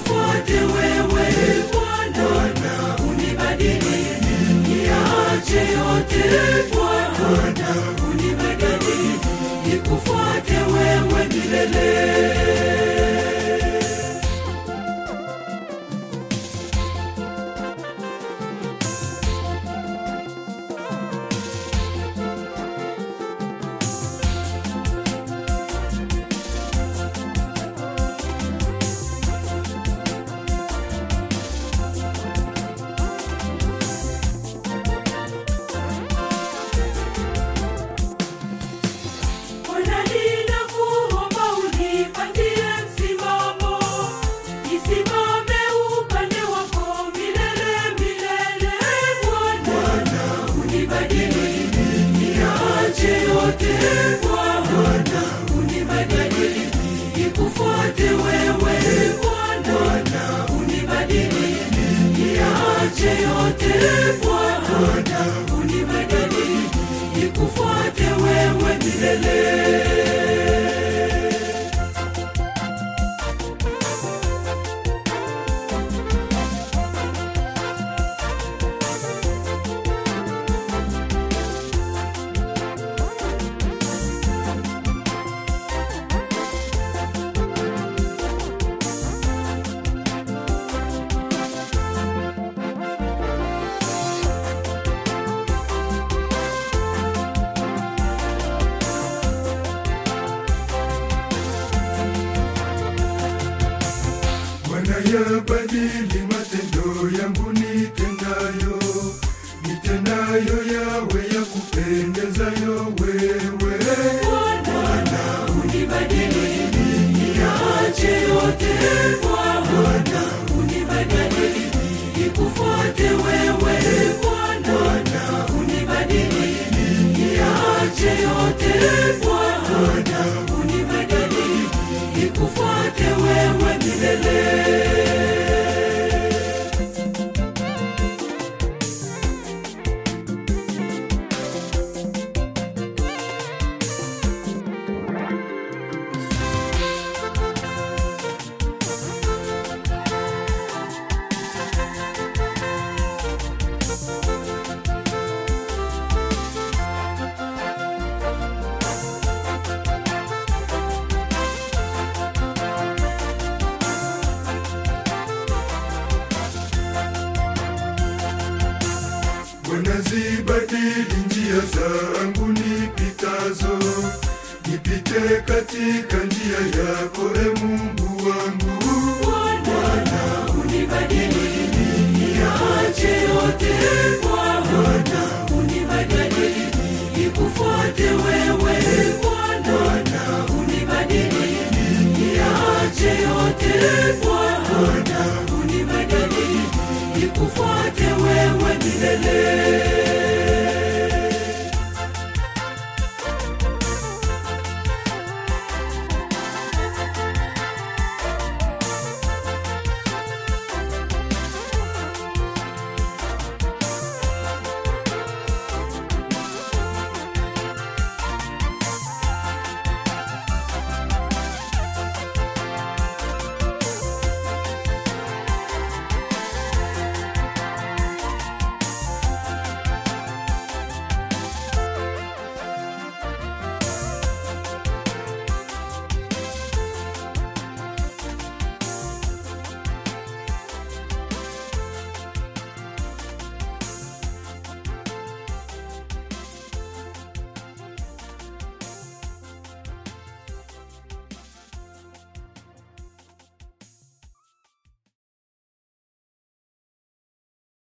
nikufuate wewe Bwana, unibadili niache yote Bwana, unibadili nikufuate wewe milele. Bwana ninakuomba unipatie msimamo, nisimame upande wako milele milele. Bwana unibadili, niache yote. Bwana unibadili, nikufuate wewe. Bwana unibadili, niache yote. Bwana unibadili, nikufuate wewe milele. Bwana yabadili matendo yangu nitendayo, nitendayo yawe ya kupendezayo wewe. Bwana unibadili, niache yote. Bwana unibadili, nikufuate wewe. Bwana unibadili, niache yote. Bwana unibadili, nikufuate wewe milele. Bwana zibadili njia zangu nipitazo, nipite katika njia yako, e Mungu wangu.